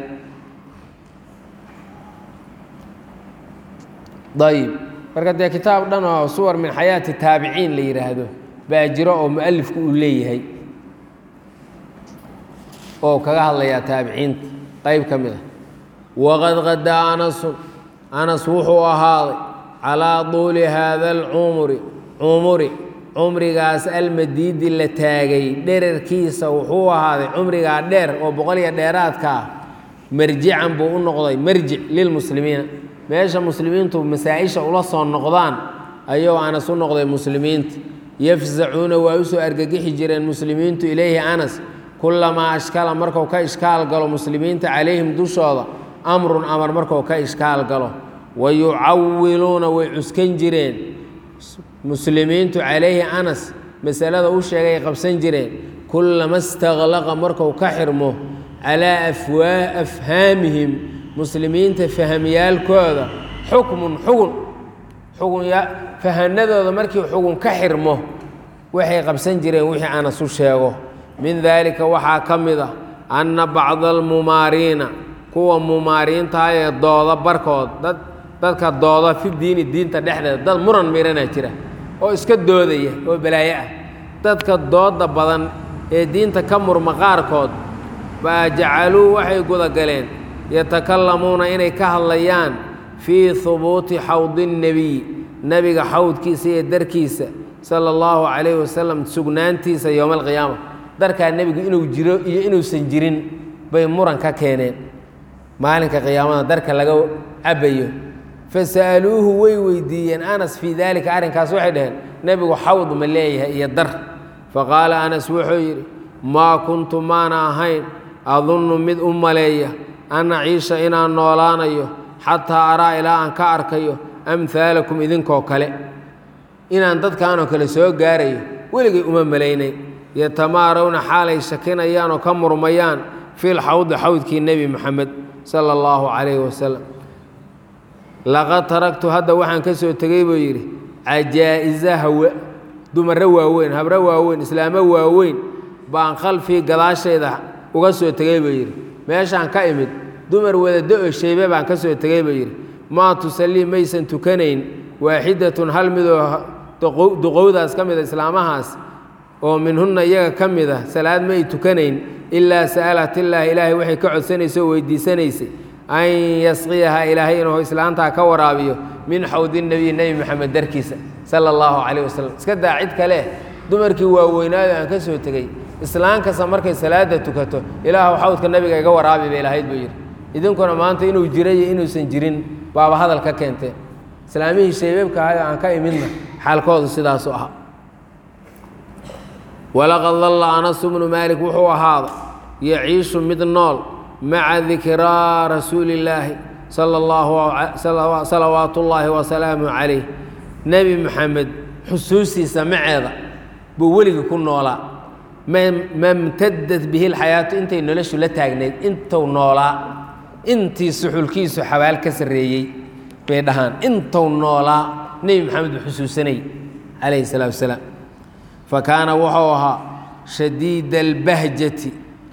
ayib marka dee kitaab dhan oo suwar min xayaati taabiciin la yidhaahdo baa jiro oo mualifku uu leeyahay oo kaga hadlayaa taabiciinta qayb ka mid ah waqad qadaa anasun anas wuxuu ahaaday calaa tuuli haada alcumri cumuri cumrigaas almadiidi la taagay dherarkiisa wuxuu ahaaday cumrigaa dheer oo boqoliyo dheeraadka ah marjican buu u noqday marjic lilmuslimiina meesha muslimiintu masaa-isha ula soo noqdaan ayuu anas u noqday muslimiinta yafzacuuna waa usoo argagixi jireen muslimiintu ileyhi anas kulamaa ashkala marku ka ishkaal galo muslimiinta calayhim dushooda amrun amar marku ka ishkaal galo wa yucawiluuna way cuskan jireen muslimiintu calayhi anas masalada u sheegay qabsan jireen kullama istaqlaqa marku ka xirmo calaa afwaa afhaamihim muslimiinta fahamyaalkooda xukmun xugun xugun fahanadooda markii xugun ka xirmo waxay qabsan jireen wixii anas u sheego min daalika waxaa ka mid a anna bacda almumaariina kuwa mumaariintaha ee dooda barkood dad dadka dooda fi diini diinta dhexdeeda dad muran miranaa jira oo iska doodaya oo balaayo ah dadka dooda badan ee diinta ka murma qaarkood baa jacaluu waxay gudagaleen yatakallamuuna inay ka hadlayaan fii hubuuti xawdi nnebiy nebiga xawdkiisa iyo darkiisa sala allahu calayhi wasalam sugnaantiisa yowma alqiyaama darkaa nebigu inuu jiro iyo inuusan jirin bay muran ka keeneen maalinka qiyaamada darka laga cabayo fasa'aluuhu way weydiiyeen anas fii daalika arrinkaas waxay dhaheen nebigu xawd ma leeyahay iyo dar faqaala anas wuxuu yidhi maa kuntu maana ahayn adunnu mid u maleeya an aciisha inaan noolaanayo xataa araa ilaa aan ka arkayo amhaalakum idinkoo kale inaan dadkaanoo kale soo gaarayo weligay uma malaynay yatamaarawna xaalay shakinayaan oo ka murmayaan fil xawdi xawdkii nebi moxamed sala allahu calayhi wasalam laqad taragtu hadda waxaan ka soo tegey buu yidhi cajaa'isa hawa dumarro waaweyn habro waaweyn islaamo waaweyn baan khalfii gadaashayda uga soo tegey buu yidhi meeshaan ka imid dumar wadado oo shaybe baan ka soo tegey buu yidhi maa tusallii maysan tukanayn waaxidatun hal midoo duqowdaas ka mida islaamahaas oo minhunna iyaga ka mid a salaad ma ay tukanayn ilaa sa'alat illaahi ilaahay waxay ka codsanaysay oo weydiisanaysay an yasqiyahaa ilaahay inuu islaantaa ka waraabiyo min xawdi nebiy nebi moxamed darkiisa sala allahu calayh wasalam iska daa cid kale dumarkii waaweynaado aan ka soo tegey islaan kasta markay salaada tukato ilaahu xawdka nabiga iga waraabi bay lahayd buu yidhi idinkuna maanta inuu jira iyo inuusan jirin baaba hadal ka keenteen islaamihii shaybeebka ahay oo aan ka imidna xaalkoodu sidaasu ahaa walaqad dalla anasu bnu maalik wuxuu ahaaday yaciishu mid nool maca dikraa rasuuli illaahi sala allahu salawaatu ullaahi wasalaamu calayh nebi moxamed xusuustiisa maceeda buu weligii ku noolaa mamtadad bihi lxayaatu intay noloshu la taagnayd intuu noolaa intii suxulkiisu xabaal ka sarreeyey bay dhahaan intuu noolaa nebi maxamed uu xusuusanayay calayhi salaatu wasalaam fa kaana wuxuu ahaa shadiida albahjati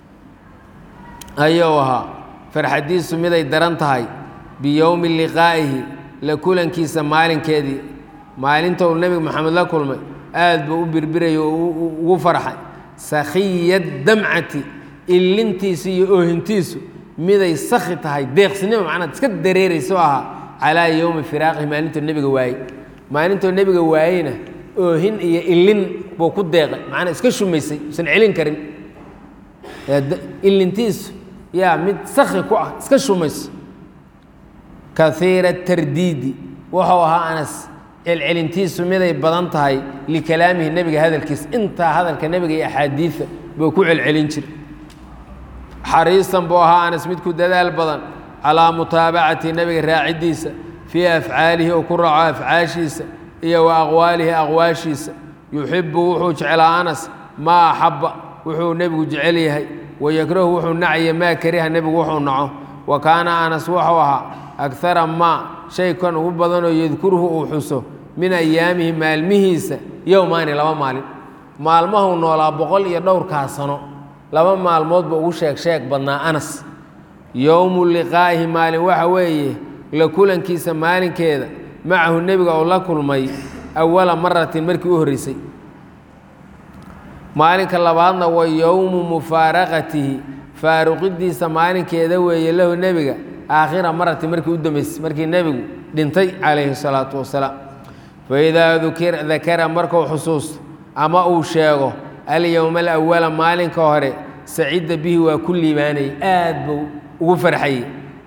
ayuu ahaa farxadiisu miday daran tahay biyowmi liqaa'ihi la kulankiisa maalinkeedii maalinta uu nebiga maxamed la kulmay aad buu u birbirayay oo ugu farxay sakhiya damcati illintiisu iyo oohintiisu miday sakhi tahay deeqsinimo macnaad iska dareerayso ahaa calaa yowmi firaaqihi maalintuu nebiga waayey maalintuu nebiga waayeyna oohin iyo illin buu ku deeqay macnaa iska shumaysay usan celin karin illintiisu yaa mid sakhi ku ah iska shumayso kaiira tardiidi wuxuu ahaa anas celcelintiisu miday badan tahay likalaamihi nebiga hadalkiisa intaa hadalka nebiga iyo axaadiida buu ku celcelin jiray xariisan buu ahaa anas midku dadaal badan calaa mutaabacati nebiga raacidiisa fii afcaalihi oo ku raaco afcaashiisa iyo wa aqwaalihi aqwaashiisa yuxibu wuxuu jeclaa anas maa axabba wuxuu nebigu jecel yahay wayakrahu wuxuu nacya maa kariha nebigu wuxuu naco wa kaana anas wuxuu ahaa agara maa shay kan ugu badanoo yadkuruhu uu xuso min ayaamihi maalmihiisa yowmaani laba maalin maalmahuu noolaa boqol iyo dhowrkaa sano laba maalmoodba ugu sheeg sheeg badnaa anas yowmu liqaa'ihi maalin waxa weeye la kulankiisa maalinkeeda macahu nebiga oo la kulmay awala maratin markii u horreysay maalinka labaadna wa yowmu mufaaraqatihi faaruqidiisa maalinkeeda weeye lahu nebiga aakhira maratin markii u dambeysay markii nebigu dhintay calayhi salaatu wasalaam faidaa dakara markuu xusuusto ama uu sheego alyowma alawala maalinka hore sacida bihi waa ku liibaanayay aad buu ugu farxayey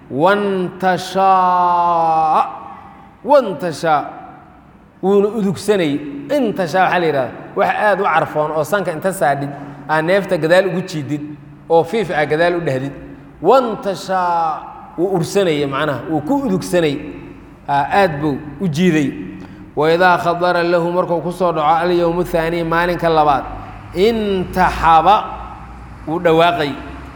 wantashaa wantashaa wuuna udugsanayey intashaa waxaa la yidhahda wax aad u carfoon oo sanka inta saadhid aa neefta gadaal ugu jiidid oo fiif ah gadaal u dhahdid wantashaa wuu ursanayey macnaha wuu ku udugsanayey aad buu u jiiday waidaa khadara lahu markuu ku soo dhaco alyowmu thaaniy maalinka labaad intaxaba wuu dhawaaqay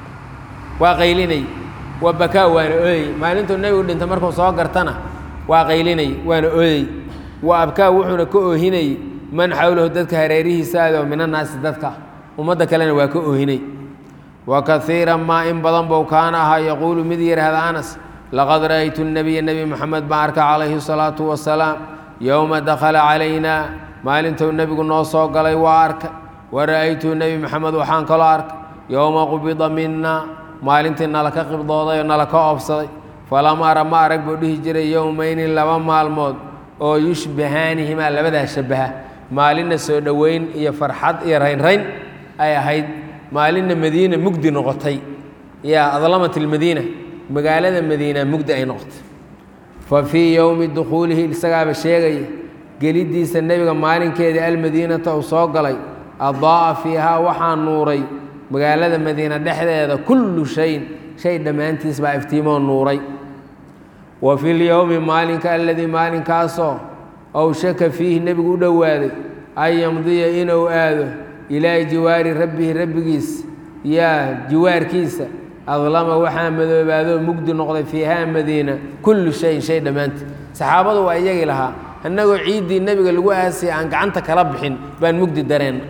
waa qaylinay waa bakaa waana ooyey maalintuu nebigu dhintay markuu soo gartana waa qaylinay waana ooyey wa abkaa wuxuuna ka oohinayey man xawlahu dadka hareerihiisa aadoo min annaasi dadka ummadda kalena waa ka oohinay wa kaiiran maa in badan bou kaana ahaa yaquulu mid yidhaahda anas laqad ra'aytu nebiya nebi moxamed baan arka calayhi salaatu wasalaam yowma dakhala calaynaa maalintuu nebigu noo soo galay waa arkay wa ra'aytuu nebi moxamed waxaan kaloo arkay yowma qubida mina maalintii nala ka qibdooday oo nala ka oobsaday falam ara ma arag buu dhihi jiray yowmayni laba maalmood oo yushbahaanihimaa labadaa shabbaha maalinna soo dhoweyn iyo farxad iyo raynrayn ay ahayd maalinna madiina mugdi noqotay yaa adlamat ilmadiina magaalada madiina mugdi ay noqotay fa fii yowmi dukhuulihi isagaaba sheegaya geliddiisa nebiga maalinkeedii almadiinata uu soo galay adaa'a fiihaa waxaa nuuray magaalada madiina dhexdeeda kullu shayin shay dhammaantiis baa iftiimoo nuuray wa fi lyowmi maalinka aladii maalinkaasoo awshaka fiihi nebigu u dhowaaday an yamdiya inuu aado ilaa jiwaari rabbihi rabbigiis yaa jiwaarkiisa adlama waxaa madoobaadoo mugdi noqday fiihaa madiina kullu shayin shay dhammaantii saxaabadu waa iyagii lahaa annagoo ciiddii nebiga lagu aasaya aan gacanta kala bixin baan mugdi dareenna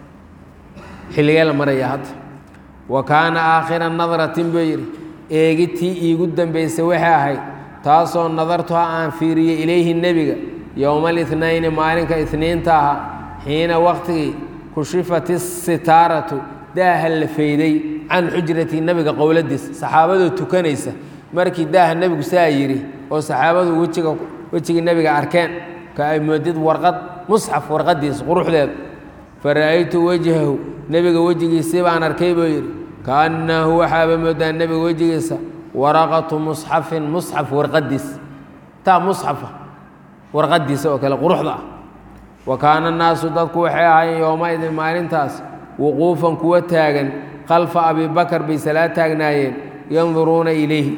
xilligee la maraya hadda wa kaana aakhira nadratin buu yidhi eegitii iigu dambaysay waxay ahayd taasoo nadartuha aan fiiriyey ilayhi nebiga yowma alitnayni maalinka itniinta ahaa xiina waqtigii kushifat isitaaratu daaha la fayday can xujrati nebiga qowladiisa saxaabadoo tukanaysa markii daaha nebigu saa yidhi oo saxaabadu wejiga wejigii nebiga arkeen ka ay moodid warqad musxaf warqadiisa quruxdeeda fa ra'aytu wajhahu nebiga wejigiisii baan arkay buu yidhi kaannahu waxaaba moodaa nebiga wejigiisa waraqatu musxafin musxaf warqadiis taa musxafa warqadiisa oo kale quruxda ah wa kaana annaasu dadku waxay ahaayeen yowmaidin maalintaas wuquufan kuwa taagan khalfa abi bakar bay salaa taagnaayeen yanduruuna ilayhi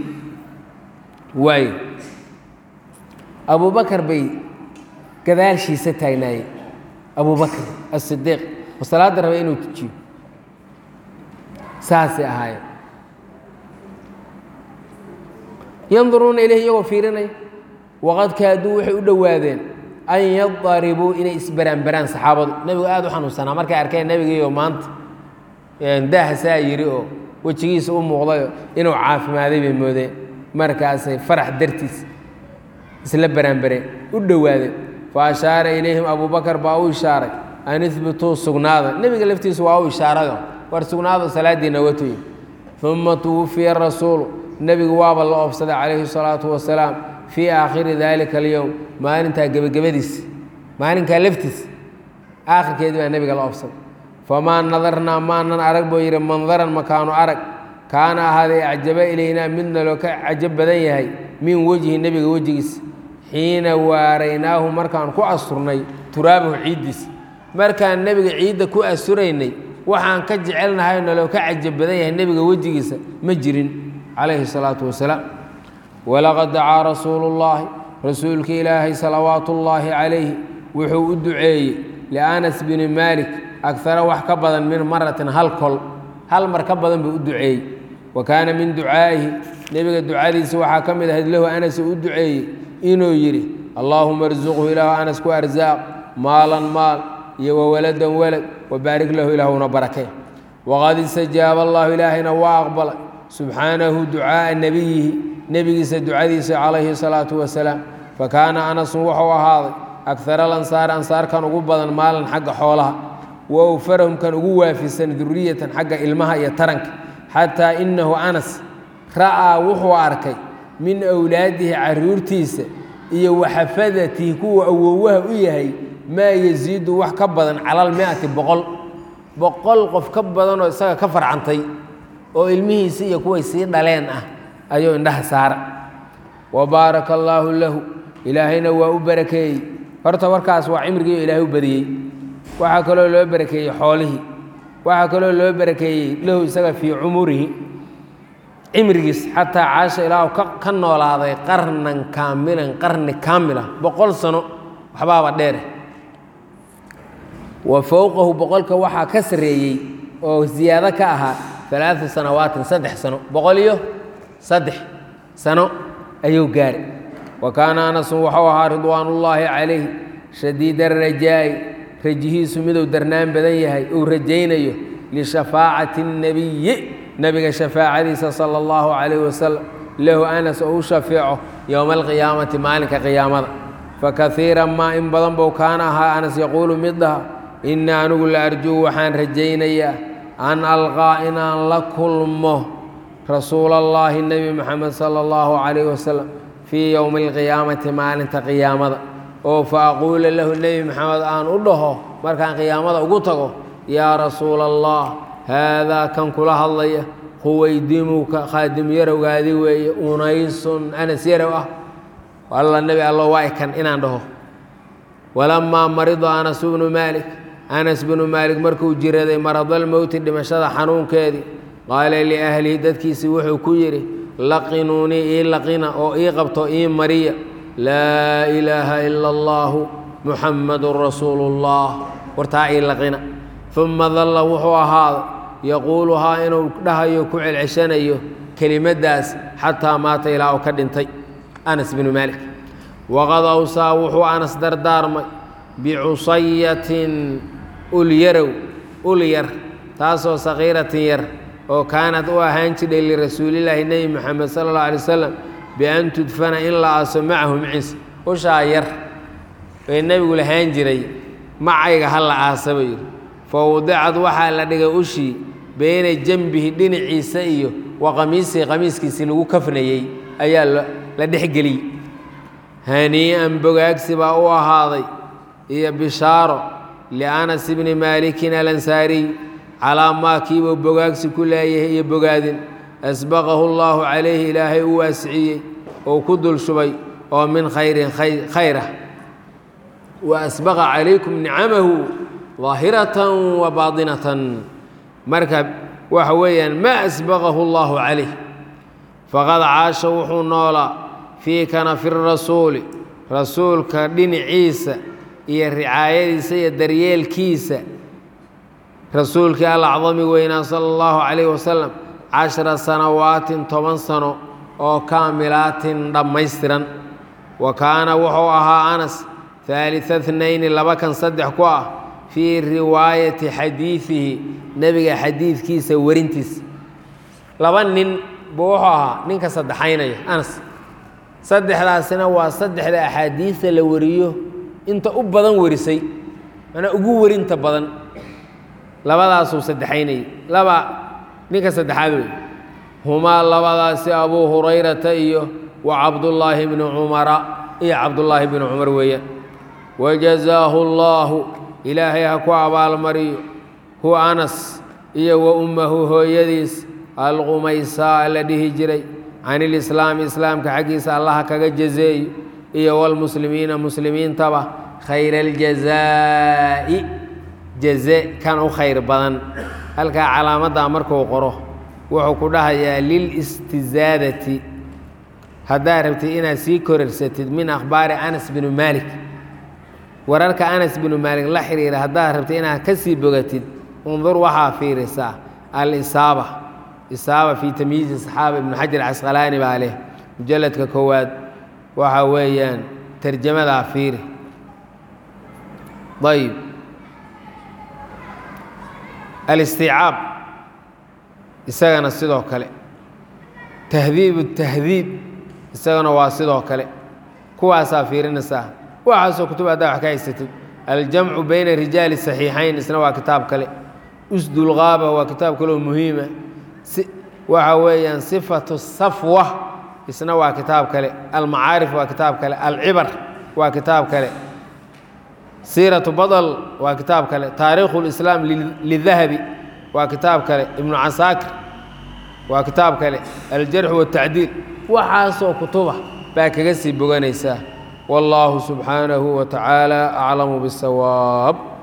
waayo abubakar bay gadaashiisa taagnaayeen abubakr asidiiq oo salaadda raba inuu tujiyo saasay ahaayeen yanduruuna ilayhi iyagoo fiirinaya waqad kaaduu waxay u dhowaadeen an yadaribuu inay isbaraanbaraan saxaabadu nebigu aada u xanuunsanaa markay arkeen nebigiiyo maanta daaha saa yidhi oo wejigiisa u muuqdayo inuu caafimaaday bay moodeen markaasay farax dartiis isla baraanbareen u dhowaadeen fa ashaara ilayhim abubakar baa u ishaaray an ihbituu sugnaada nebiga laftiisa waa u ishaarayo war sugnaado salaadiina watuyi uma tuwufiya rasuulu nebigu waaba la oobsaday calayhi salaatu wasalaam fii aakhiri daalika alyowm maalintaa gebagabadiisa maalinkaa laftiisa aakhirkeedii baa nebiga la oobsaday famaa nadarnaa maanan arag buu yidhi mandaran makaanu arag kaana ahaaday acjaba ilaynaa midna loo ka cajab badan yahay min wejhi nebiga wejigiisa xiina waaraynaahu markaan ku asturnay turaabahu ciiddiisa markaan nebiga ciidda ku asturaynay waxaan ka jecelnahay naloo ka cajab badan yahay nebiga wejigiisa ma jirin calayhi salaatu wasalaam walaqad dacaa rasuulu llaahi rasuulka ilaahay salawaatu ullaahi calayhi wuxuu u duceeyey lianas bini maalik agara wax ka badan min maratin hal kol hal mar ka badan buu u duceeyey wa kaana min ducaa'ihi nebiga ducadiisa waxaa ka mid ahayd lahu anas u duceeyey inuu yidhi allaahuma arsuqhu ilaahu anas ku arsaaq maalan maal iyo wawaladan walad wabaarik lahu ilaahuna barakee waqad istajaaba allahu ilaahayna waa aqbalay subxaanahu ducaa'a nebiyihi nebigiisa ducadiisa calayhi salaatu wasalaam fakaana anasun wuxuu ahaaday agara alansaari ansaarkan ugu badan maalan xagga xoolaha wa awfarahum kan ugu waafisan duriyatan xagga ilmaha iyo taranka xataa inahu anas ra'aa wuxuu arkay min awlaadihi caruurtiisa iyo waxafadatihi kuwa awowaha u yahay maa yasiidu wax ka badan cala almiati boqol boqol qof ka badanoo isaga ka farcantay oo ilmihiisi iyo kuway sii dhaleen ah ayuu indhaha saara wa baaraka allaahu lahu ilaahayna waa u barakeeyey horta warkaas waa cimrigiio ilaahay u badiyey waxaa kaloo loo barakeeyey xoolihii waxaa kaloo loo barakeeyey lahu isaga fii cumurihi cimrigiis xataa caasha ilaahu ka noolaaday qarnan kaamilan qarni kaamila boqol sano waxbaaba dheere wa fowqahu boqolka waxaa ka sarreeyey oo ziyaado ka ahaa alaaa sanawaatin saddex sano boqol iyo saddex sano ayuu gaaray wa kaana anasun waxuu ahaa ridwaanullaahi calayh shadiida rajaa'i rajihiisu miduu darnaan badan yahay uu rajaynayo lishafaacati اnnebiyi nebiga shafaacadiisa sala اllahu calayh wasalam lahu anas oo u shafeeco yowma alqiyaamati maalinka qiyaamada fakaiira maa in badan buu kaana ahaa anas yaquulu mid dhaha inii anigu la arjuu waxaan rajaynayaa an alqaa inaan la kulmo rasuula allaahi nebi moxamed sala allahu calayh wasalam fii yowmi alqiyaamati maalinta qiyaamada oo fa aquula lahu nebi moxamed aan u dhaho markaan qiyaamada ugu tago yaa rasuula allah haadaa kan kula hadlaya huwaydimuka khaadim yarowgaadi weeye unaysun anas yarow ah alla nebi allo waa ikan inaan dhaho walamaa marida anas bnu maalik anas bnu maalik markuu jiraday maradalmowti dhimashada xanuunkeedii qaala liahlihi dadkiisii wuxuu ku yidhi laqinuunii ii laqina oo ii qabto ii mariya laa ilaaha ila allaahu muxammadun rasuulu اllah wartaa ii laqina uma dalla wuxuu ahaaday yaquuluhaa inuu dhahayo ku celceshanayo kelimaddaas xataa maata ilaa uu ka dhintay anas bnu maalik waqad awsaa wuxuu anas dardaarmay bicusayatin ulyarow ul yar taasoo sakiiratin yar oo kaanad u ahaan jidhay lirasuulillaahi nebi moxamed sala اllah alay wasalam bian tudfana in la aaso macahu maciisa ushaa yar ee nebigu lahaan jiray macayga ha la aasa buu yidhi fa wadicad waxaa la dhigay ushii beyna janbihi dhinaciisa iyo wa qamiisihi qamiiskiisii lagu kafnayey ayaa la dhexgeliyey hanii'an bogaagsi baa u ahaaday iyo bishaaro lianas bni maalikin alansaariy calaa maa kiibuu bogaagsi ku leeyahay iyo bogaadin asbaqahu allaahu calayhi ilaahay u waasiciyey oo ku dul shubay oo min khayrin khayrah wa asbaqa calaykum nicamahu daahiratan wa baatinatan marka waxa weeyaan maa asbaqahu allaahu calayh faqad caasha wuxuu noolaa fii kanafi rasuuli rasuulka dhinaciisa iyo ricaayadiisa iyo daryeelkiisa rasuulkii alacdami weynaa sala allahu calayh wasalam cashara sanawaatin toban sano oo kaamilaatin dhammaystiran wa kaana wuxuu ahaa anas haalita tnayni laba kan saddex ku ah fii riwaayati xadiidihi nebiga xadiidkiisa warintiisa laba nin buu wuxuu ahaa ninka saddexaynaya anas saddexdaasina waa saddexda axaadiista la wariyo inta u badan warisay manaa ugu werinta badan labadaasuu saddexaynayay laba ninka saddexaad wey humaa labadaasi abuu hurayrata iyo wa cabdullaahi bni cumara iyo cabdullaahi bni cumar weeyaan wajazaahu allaahu ilaahay ha ku abaalmariyo huwa anas iyo wa ummahu hooyadiis alqumaysaa la dhihi jiray can ilislaami islaamka xaggiisa allaha kaga jazeeyo iyo walmuslimiina muslimiintaba khayra aljazaa'i jaze kan u khayr badan halkaa calaamaddaa markuu qoro wuxuu ku dhahayaa lilistizaadati haddaad rabtid inaad sii korarsatid min akhbaari anas binu maalik wararka anas binu maalik la xiriira haddaad rabtid inaad ka sii bogatid undur waxaa fiirisaa alisaaba isaaba fii tamyiizi saxaaba ibnu xajar casqalaani baa leh mujalladka koowaad waxa weeyaan tarjamadaa fiiri ayb alistiicaab isagana sidoo kale tahdiib tahdiib isagana waa sidoo kale kuwaasaa fiirinaysaa waxaasoo kutub haddaa wax ka haysatid aljamcu bayna rijaali saxiixayn isna waa kitaab kale usdulgaaba waa kitaab kaleo muhiima waxa weeyaan sifatu safwa isna waa kitaab kale almacaarif waa kitaab kale alcibar waa kitaab kale siiratu badl waa kitaab kale taariikhu lislaam lidahabi waa kitaab kale ibnu casaakir waa kitaab kale aljarxu watacdiil waxaasoo kutuba baa kaga sii boganaysaa wallaahu subxaanahu wa tacaala aclamu bisawaab